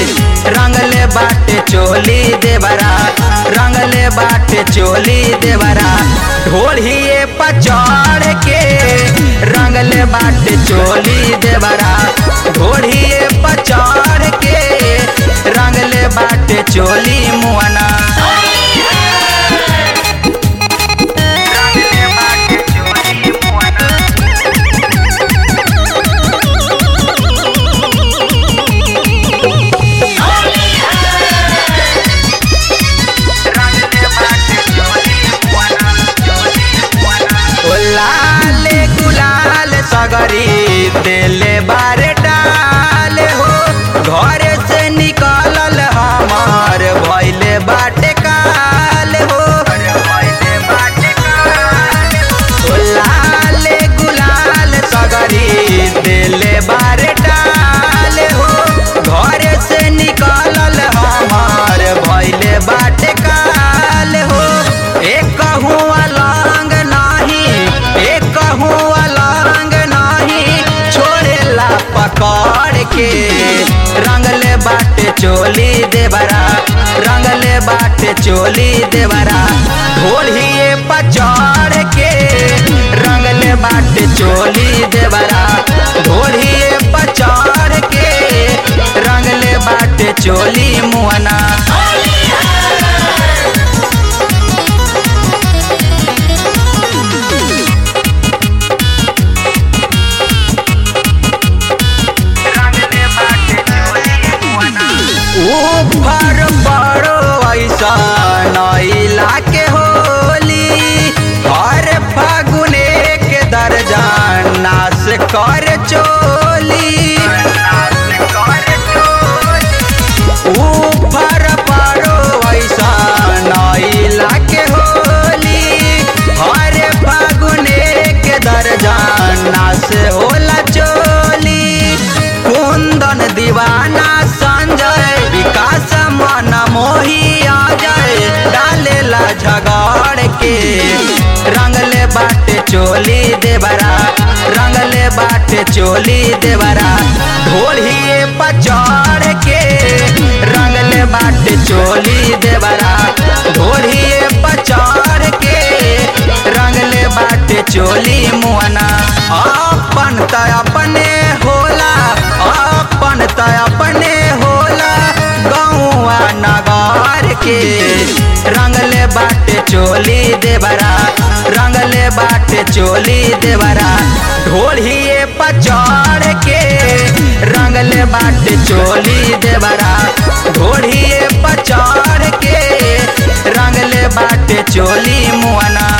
रंगले बाटे चोली देवरा रंगले बाटे चोली देवरा ढोलिए पचड़ के रंगले बाटे चोली देवरा ढोलिए पचड़ के रंगले बाटे चोली मुआना रंगले बाटे चोली मुआना रंगले बाटे चोली मुआना चोली मुआना ओ लाल गुलाल सगरी देले बारे डाल हो घर से निकलल हमार भइले बाटे काल हो ओ लाल गुलाल सगरी देले बारे डाल हो घर से निकलल हमार भइले बाटे काल हो एक हुआ लांग नाही एक हुआ लांग नाही छोड़ेला पकड़ के रंगले बाटे चोली देवरा रंगले बाटे चोली देवरा ढोलिए पचड़ के रंगले बाटे चोली देवरा ढोलिए पचड़ के रंगले बाटे चोली मुआना ऊपर बड़ो ऐसा नैला के होली हर फागुने के दर्जा नाश कर चोली ऊपर बड़ो ऐसा नैला के होली हर फागुने के दर्जा नाश होला चोली कुंदन दीवाना संजय विकास मन मोही आ जाए डालेला झगड़ के रंगले बाटे चोली देवरा रंगले बाटे चोली देवरा ढोलिए पचड़ के रंगले बाटे चोली देवरा ढोलिए पचड़ के रंगले बाटे चोली मुआना अपन त अपने होला अपन त अपने होला गौआ नगार के रंगले बाटे चोली देवरा रंगले बाटे चोली देवरा ढोलिए पचड़ के रंगले बाटे चोली देवरा ढोलिए पचड़ के रंगले बाटे चोली मुआना